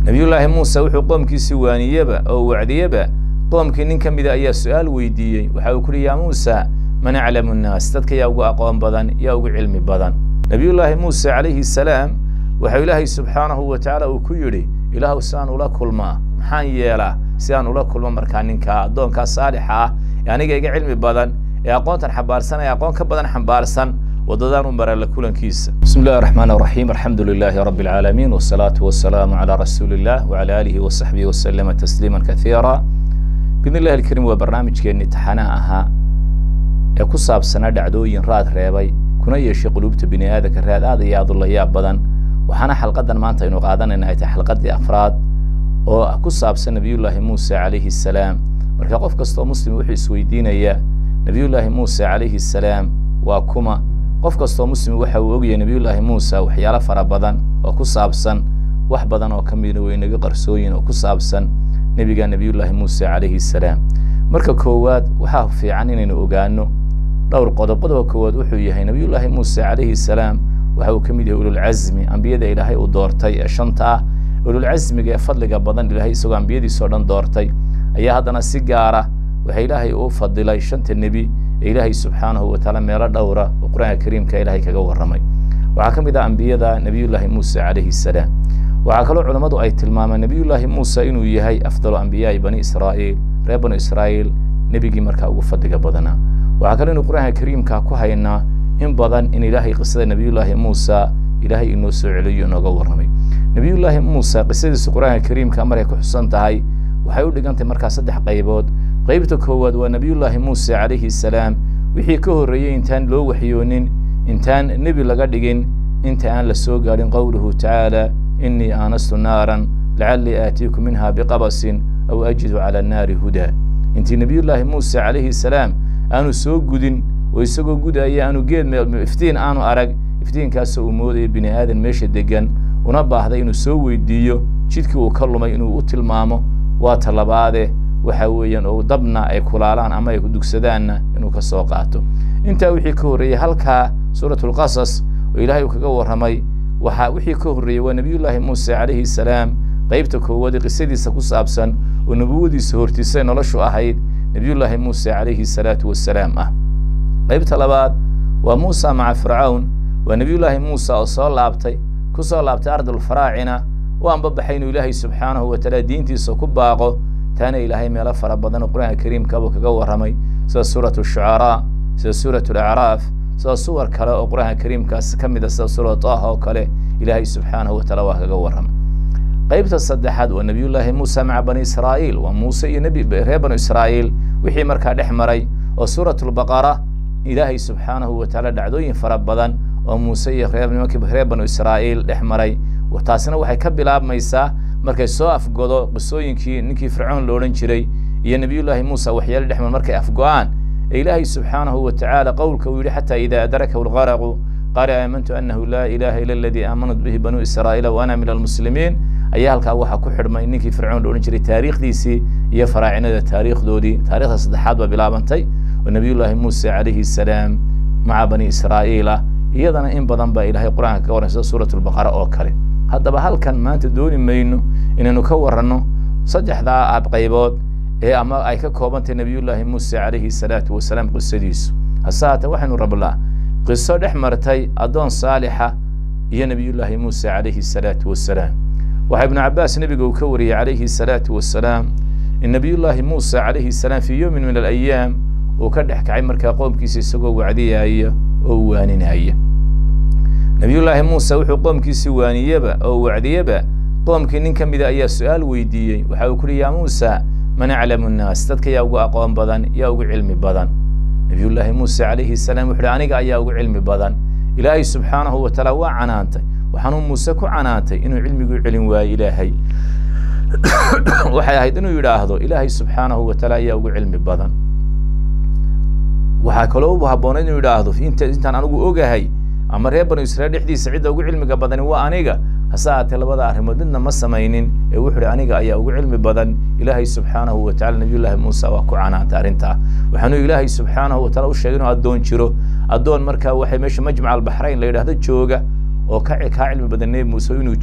nebiyullaahi muuse wuxuu qoomkiisii waaniyeba oo wacdiyeba qoomkii nin ka mida ayaa su-aal weydiiyey waxa uu ku uhi yaa muusa man aclamu nnaas dadka yaa ugu aqoon badan yaa ugu cilmi badan nebiyullaahi muuse calayhi salaam waxau ilaahay subxaanahu wa tacaala uu ku yidhi ilaahu si aan ula kulmaa maxaan yeelaa si aan ula kulmo markaa ninkaa addoonkaa saalixa ah ee aniga iga cilmi badan ee aqoontan xambaarsan ee aqoon ka badan xambaarsan wadadaan u mara la kulankiisa bismi illahi raxmaan raxiim alxamdu lilaahi rabbi alcaalamiin wasalaatu wasalaamu calaa rasuuli illah wacala aalihi wasaxbihi wasalama tasliima kaiira bidn illahi alkariim waa barnaamijkeenni taxanaha ahaa ee ku saabsanaa dhacdooyin raad reebay kuna yeeshay quluubta bini aadanka raad aad iyo aad u layaab badan waxaana xalqadan maanta aynu qaadanayna ay tahay xalqadii afraad oo ku saabsan nebiyullaahi muuse calayhi salaam marka qof kastoo muslim wuxuu isweydiinayaa nebiyullaahi muuse calayhi salaam waa kuma qof kastoo muslim waxa uu ogyahay nebiyullaahi muuse waxyaalo fara badan oo ku saabsan wax badan oo ka mida way inaga qarsooyin oo ku saabsan nebiga nebiyullaahi muuse calayhi salaam marka koowaad waxaa fiican inaynu ogaano dhowr qodob qodobka koowaad wuxuu yahay nebiyullaahi muuse calayhi salaam waxa uu ka mid yahay ululcasmi ambiyada ilaahay uu doortay ee shanta ah ululcasmiga ee fadliga badan ilaahay isagoo ambiyadiisao dhan doortay ayaa haddana si gaara waxa ilaahay uu fadilay shanta nebi ee ilaahay subxaanahu watacaala meelo dhowra oo qur-aanka kariimka ilaahay kaga warramay waxaa ka mid ah ambiyada nebiyullaahi muuse calayhi salaam waxaa kaloo culammadu ay tilmaamaan nebiyullaahi muuse inuu yahay afdalu ambiyaai bani israa'iil reer banu israa'iil nebigii markaa ugu fadliga badanaa waxaa kaloo inu qur-aanka kariimka ku haynaa in badan in ilaahay qisada nebiyullaahi muusa ilaahay inoo soo celiyo inooga warramay nebiyullaahi muuse qisadiisa qur-aanka kariimka maray ku xusan tahay waxay u dhigantahay markaa saddex qaybood qaybta koowaad waa nebiyullaahi muuse calayhi salaam wixii ka horreeyey intaan loo waxyoonin intaan nebi laga dhigin inta aan la soo gaadhin qowluhu tacaala innii aanastu naaran lacallii aatiiku minha biqabasin aw ajidu cala annaari hudaa intii nebiyullaahi muuse calayhi salaam aanu soo gudin oo isagoo gudaya aanu geed iftiin aanu arag iftiinkaasoo uu moodaya bini aadan meesha degan una baahday inuu soo weydiiyo jidkii uu ka lumay inuu u tilmaamo waa talabaade waxa weeyaan oo dabna ay kulaalaan ama ay dugsadaanna inuu ka soo qaato intaa wixii ka horreeyey halkaa suuratulqasas oo ilaahay uu kaga warramay waxaa wixii ka horreeyey waa nebiyullaahi muuse calayhi salaam qaybta koowaad ee qisadiisa ku saabsan oo nubuwadiisa hortiisay noloshu ahayd nebiyullaahi muuse calayhi salaatu wassalaam ah qaybta labaad waa muusa maca fircawn waa nebiyullaahi muuse oo soo laabtay ku soo laabtay ardulfaraacina u anbabaxay inuu ilaahay subxaanahu watacaala diintiisa ku baaqo taana ilaahay meelo fara badan oo qur-aanka kariimkaabuu kaga warramay sida suuratu shucaraa sida suuratu alacraaf sida suwar kale oo qur-aanka kariimkaas ka mid a sida suuratu taaha oo kale ilaahay subxaanahu wataala waa kaga warramay qaybta saddexaad waa nebiyullaahi muuse maca bani israa'iil waa muuse iyo nebi reer banu israa'iil wixii markaa dhex maray oo suuratulbaqara ilaahay subxaanahu watacaala dhacdooyin fara badan oo muuse iyo reer nimankii reer banu israa'iil dhex maray taasina waxay ka bilaabmaysaa markay soo afgodo qisooyinkii ninkii fircoon lo odhan jiray iyo nebiyullaahi muuse waxyaale dhex mar markay afgo-aan ee ilaahay subxaanahu watacaala qowlka uu yidhi xataa idaa adrakahu lgaraqu qaala aamantu annahu laa ilaaha ila aladii aamanat bihi banuu israa'iila wa ana min almuslimiin ayaa halkaa waxaa ku xidhmay ninkii fircoon lo odhan jiray taariikhdiisii iyo faraacinada taariikhdoodii taarikhda saddexaad baa bilaabantay oo nebiyullaahi muuse calayhi salaam maca bani israa'iila iyadana in badan baa ilaahay qur-aanka kaga warran sida suuratulbaqara oo kale haddaba halkan maanta dooni mayno inaynu ka waranno saddexdaa ab qaybood ee ama ay ka koobantahy nebiyullaahi muuse calayhi salaatu wasalaam qisadiisu hase haatee waxaynu rabnaa qiso dhex martay addoon saalixa iyo nebiyullaahi muuse calayhi salaatu wasalaam waxaa ibnu cabbaas nebiga uu ka wariyey calayhi salaatu wasalaam in nebiyullaahi muuse calayhi salaam fii yowmin min alayaam uu ka dhex kacay markaa qoomkiisa isagoo wacdiyaya oo waaninaya nebiyullaahi muuse wuxuu qoomkiisii waaniyeba oo wacdiyeba qoomkii nin ka mida ayaa su-aal weydiiyey waxa uu kuhi yaa muusa man aclamu nnaas dadka yaa ugu aqoon badan yaa ugu cilmi badan nebiyullaahi muuse calayhi salaam wuxu uhi aniga ayaa ugu cilmi badan ilaahay subxaanahu watacaala waa canaantay waxaanuu muuse ku canaantay inuu cilmiguu celin waayo ilaahay waxay ahayd inuu yidhaahdo ilaahay subxaanahu watacaala ayaa ugu cilmi badan waxaa kaloo u habboonayd inuu yidhaahdo intaan anigu ogahay ama reer banu israiil dhexdiisa cidda ugu cilmiga badani waa aniga hase aatee labada arrimood midna ma samaynin ee wuxu uhi aniga ayaa ugu cilmi badan ilaahay subxaanahu watacala nebiyullaahi muuse waa ku canaantay arrintaa waxaanuu ilaahay subxaanahu wataala u sheegay inuu addoon jiro addoon markaa waxay meesha majmac albaxrayn la yidhahdo jooga oo ka kaa cilmi badan nebi muuse inuu jiro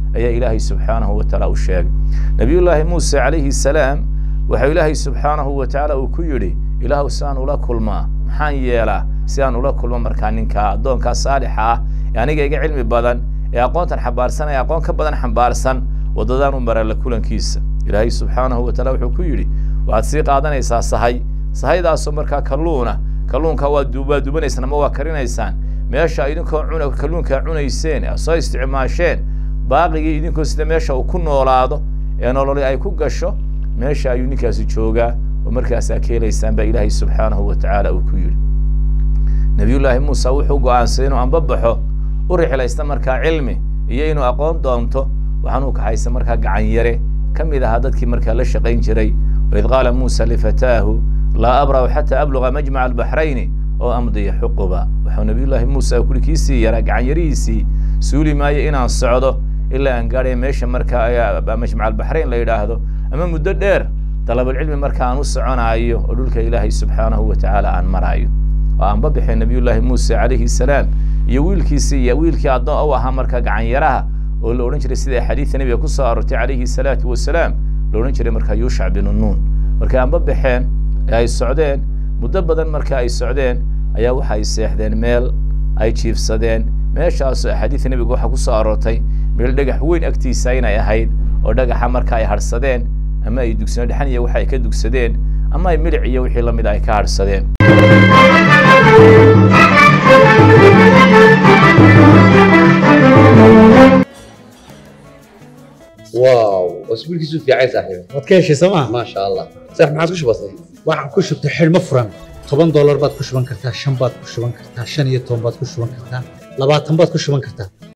ayaa ilaahay subxaanahu wa tacaala u sheegay nebiyullaahi muuse calayhi salaam waxaa ilaahay subxaanahu wa tacaala uu ku yidhi ilaahu si aan ula kulmaa maxaan yeelaa si aan ula kulmo markaa ninkaa addoonkaa saalixa ah ee aniga iga cilmi badan ee aqoontan xambaarsan ee aqoon ka badan xambaarsan waddadaan u mara la kulankiisa ilaahay subxaanahu wa taala wuxuu ku yidhi waxaad sii qaadanaysaa sahay sahaydaasoo markaa kalluuna kalluunka waa waa dubanaysaan ama waa karinaysaan meesha idinkoo cuna kalluunkaa cunayseen ee soo isticmaasheen baaqigii idinkoo sida meesha uu ku noolaado ee nololi ay ku gasho meesha ayuu ninkaasi joogaa oo markaasaa ka helaysaan baa ilaahay subxaanahu wa tacaala uu ku yidhi nebiyullaahi muuse wuxuu go'aansaday inuu anbabaxo u rixlaysta markaa cilmi iyo inuu aqoon doonto waxaanuu kaxaysa markaa gacan yare ka mid ahaa dadkii markaa la shaqayn jiray waid qaala muusa lifataahu laa abra'u xataa abluga majmaca albaxrayni oo amdiya xuquba waxau nebiyullaahi muuse kuli kiisii yaraa gacan yarihiisii suuli maayo inaan socdo ilaa aan gaadhaya meesha markaa majmaca albaxrayn la yidhaahdo ama muddo dheer dalabulcilmi marka aan u soconaayo oo dhulka ilaahay subxaanahu wa tacaala aan maraayo oo aan babixay nebiyullaahi muuse calayhi salaam iyo wiilkiisii iyo wiilkii addoon u ahaa marka gacanyaraha oo la odhan jiray sida xadiidka nebiga ku soo aroortay calayhi salaatu wasalaam la odhan jiray markaa yuushac binu nuun markay aan babaxeen ee ay socdeen muddo badan marka ay socdeen ayaa waxa ay seexdeen meel ay jiifsadeen meeshaasoo axaadiidka nebiga waxaa ku soo aroortay meel dhagax weyn agtiisa inay ahayd oo dhagaxa marka ay hadhsadeen ama ay dugsano dhexan iyo waxa ay ka dugsadeen ama ay milic iyo wixii la mid ay ka hadhsadeen واو اسبوعك في عايز صاحبي waad ka heshay sooma ما شاء الله صح ما عاد كش بسيط waxaan ku shubtay xidhmo furan toban doolar baad ku shuban kartaa shan baad ku shuban kartaa shan iyo toban baad ku shuban kartaa labaatan baad ku shuban kartaa